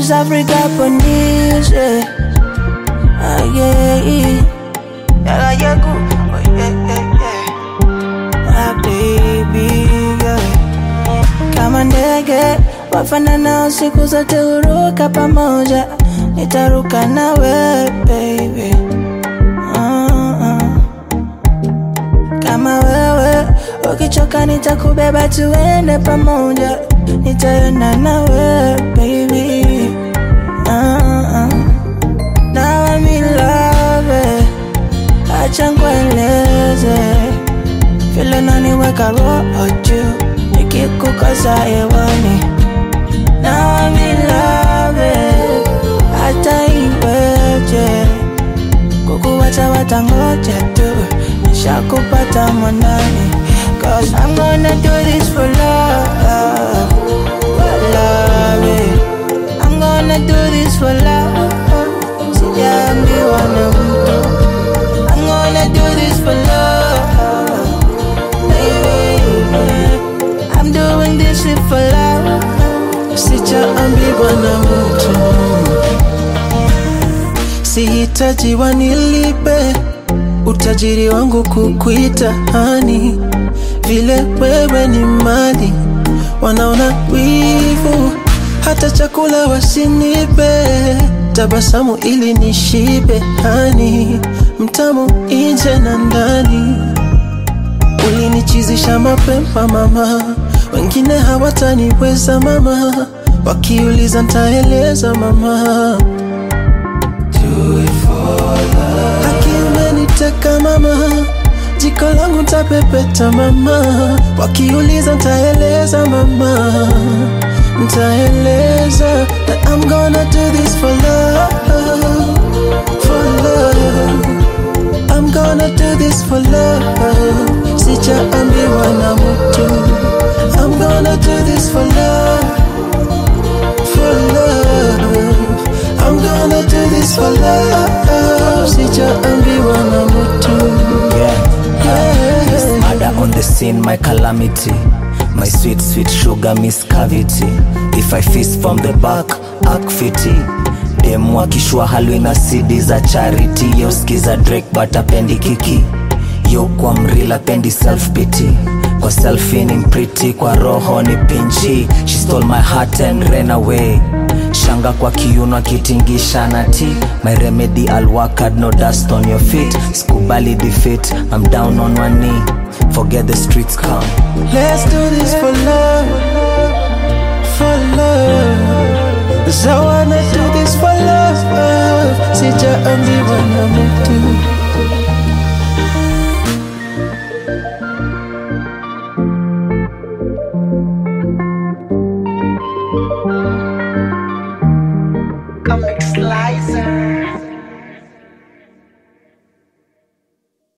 East Africa ponies, yeah. Ah, yeah, yeah. Yeah, yeah, good. Oh, yeah, yeah, yeah. My baby, yeah. Kama ndege wafanana siku zote huruka pamoja, nitaruka nawe baby. Uh-uh. Kama wewe ukichoka, nitakubeba tuende pamoja, nitaenda nawe baby. Uh-uh. Now I'm in love, acha nikueleze vile naniweka roho juu nikikukosa hewani. Now I'm in love, hata iweje kukuwacha watangoja tu, nishakupata mwanani. Cause I'm gonna do this for love, for love. eh. I'm gonna do this for love, sijaambiwa na mtu. I'm gonna do this for love, baby. I'm doing this shit for love, sijaambiwa na mtu, sihitaji wanilipe utajiri wangu kukuita hani, vile wewe ni mali, wanaona wivu, hata chakula wasinipe, tabasamu ili nishibe hani, mtamu nje na ndani ulinichizisha mapema mama, wengine hawataniweza mama, wakiuliza ntaeleza mama. Haki umeniteka mama, jiko langu ntapepeta mama, wakiuliza ntaeleza mama, ntaeleza that I'm gonna do this for love, for love. I'm gonna do this for love. Sijaambiwa na mtu. I'm gonna do this for love, for love. I'm gonna do this for love. Sijaambiwa na mtu. Yeah. Yeah. Miss Murder on the scene, my calamity. My sweet, sweet sugar, miss cavity. If I fist from the back, act fiti. Demu akishua halwi na CD za charity. Yo skiza Drake but apendi kiki. Yo kwa mrila pendi self pity. Kwa selfie pretty, kwa roho ni pinchi. She stole my heart and ran away. Shanga kwa kiuno akitingisha na ti My remedy I'll work hard, no dust on your feet Sikubali defeat, I'm down on one knee Forget the streets come Let's do this for love, for love. 'Cause I wanna do this for love. Sijaambiwa na mtu.